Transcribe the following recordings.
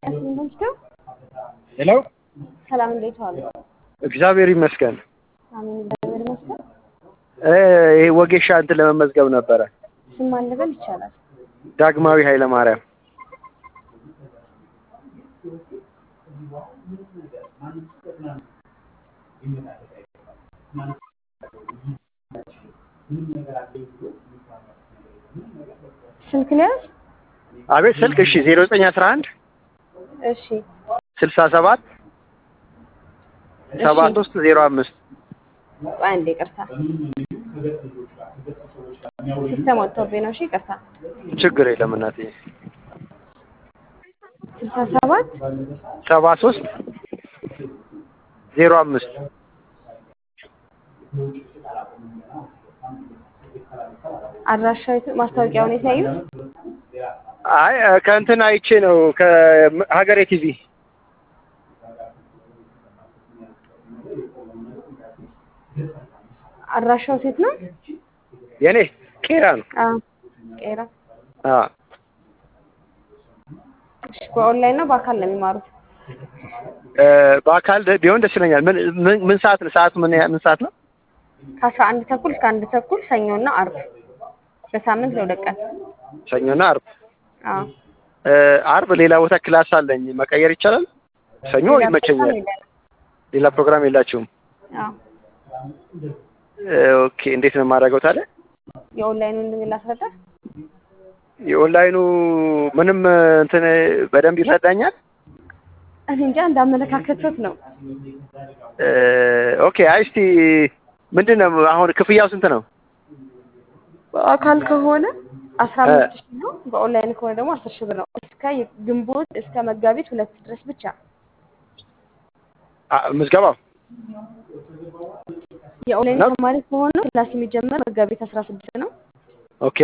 እንደምትለው ሄሎ ሰላም እንዴት ዋሉ? እግዚአብሔር ይመስገን። አሜን እግዚአብሔር ይመስገን። እ ይሄ ወጌሻ እንትን ለመመዝገብ ነበረ። ስም ማን ልበል ይቻላል? ዳግማዊ ኃይለ ማርያም ስልክ ሊያዝ አቤት ስልክ እሺ ዜሮ ዘጠኝ አስራ አንድ እሺ ስልሳ ሰባት ሰባ ሶስት ዜሮ አምስት ቆይ አንዴ ይቅርታ ሲስተም ወጥቶብኝ ነው። እሺ ይቅርታ ችግር የለም እናትዬ ስልሳ ሰባት ሰባ ሶስት ዜሮ አምስት አድራሻ የት- ማስታወቂያውን የት ያዩት? አይ እ ከእንትን አይቼ ነው ከሀገሬ ቲቪ አድራሻው ሴት ነው? የኔ ቄራ ነው። አዎ ቄራ። አ እሺ በኦንላይን ነው በአካል ነው የሚማሩት? እ በአካል ደ- ቢሆን ደስ ይለኛል። ምን ምን ምን ሰዓት ነው? ሰዓቱ ምን ያ- ምን ሰዓት ነው? ከአስራ አንድ ተኩል እስከ አንድ ተኩል ሰኞና አርብ በሳምንት ለሁለት ቀን። ሰኞና አርብ። አዎ እ አርብ ሌላ ቦታ ክላስ አለኝ መቀየር ይቻላል? ሰኞ ሌላ ይመቸኛል። ፕሮግራም የለንም። ሌላ ፕሮግራም የላችሁም? አዎ እ ኦኬ እንዴት ነው የማደርገው ታዲያ? የኦንላይኑን ላስረዳ? የኦንላይኑ ምንም እ እንትን በደንብ ይረዳኛል? እኔ እንጃ እንዳመለካከቶት ነው። እ ኦኬ አይ እስቲ ምንድን ነው አሁን ክፍያው ስንት ነው? በአካል ከሆነ አስራ እ አምስት ሺህ ነው። በኦንላይን ከሆነ ደግሞ አስር ሺህ ብር ነው። እስከ ግንቦት እስከ መጋቢት ሁለት ድረስ ብቻ። አ ምዝገባው የኦንላይን ነው? ተማሪ ከሆነ ክላስ የሚጀመር መጋቢት አስራ ስድስት ነው። ኦኬ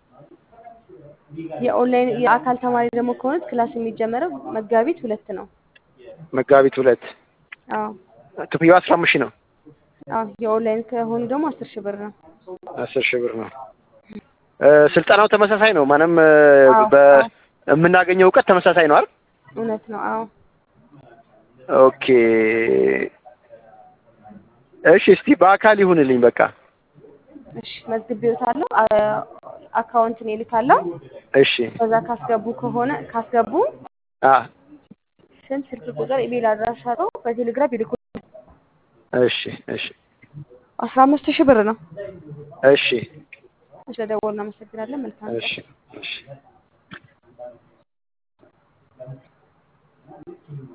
የኦንላይን የአካል ተማሪ ደግሞ ከሆነ ክላስ የሚጀመረው መጋቢት ሁለት ነው። መጋቢት ሁለት አዎ ክፍያው አስራ አምስት ሺህ ነው። አዎ የኦንላይን ከሆኑ ደግሞ አስር ሺህ ብር ነው። አስር ሺህ ብር ነው። እ ስልጠናው ተመሳሳይ ነው። ማንም እ አዎ አዎ በምናገኘው እውቀት ተመሳሳይ ነው አይደል? እውነት ነው። አዎ ኦኬ እሺ፣ እስቲ በአካል ይሁንልኝ በቃ። እሺ መዝግቤዎታለሁ። አ- አካውንትን እልካለሁ። እሺ በዛ ካስገቡ ከሆነ ካስገቡ አ ስም፣ ስልክ ቁጥር፣ ኢሜል አድራሻ ነው በቴሌግራም ይልኩ። እሺ እሺ አስራ አምስት ሺህ ብር ነው። እሺ ስለደወሉ እናመሰግናለን። መልካም ቀን። እሺ እሺ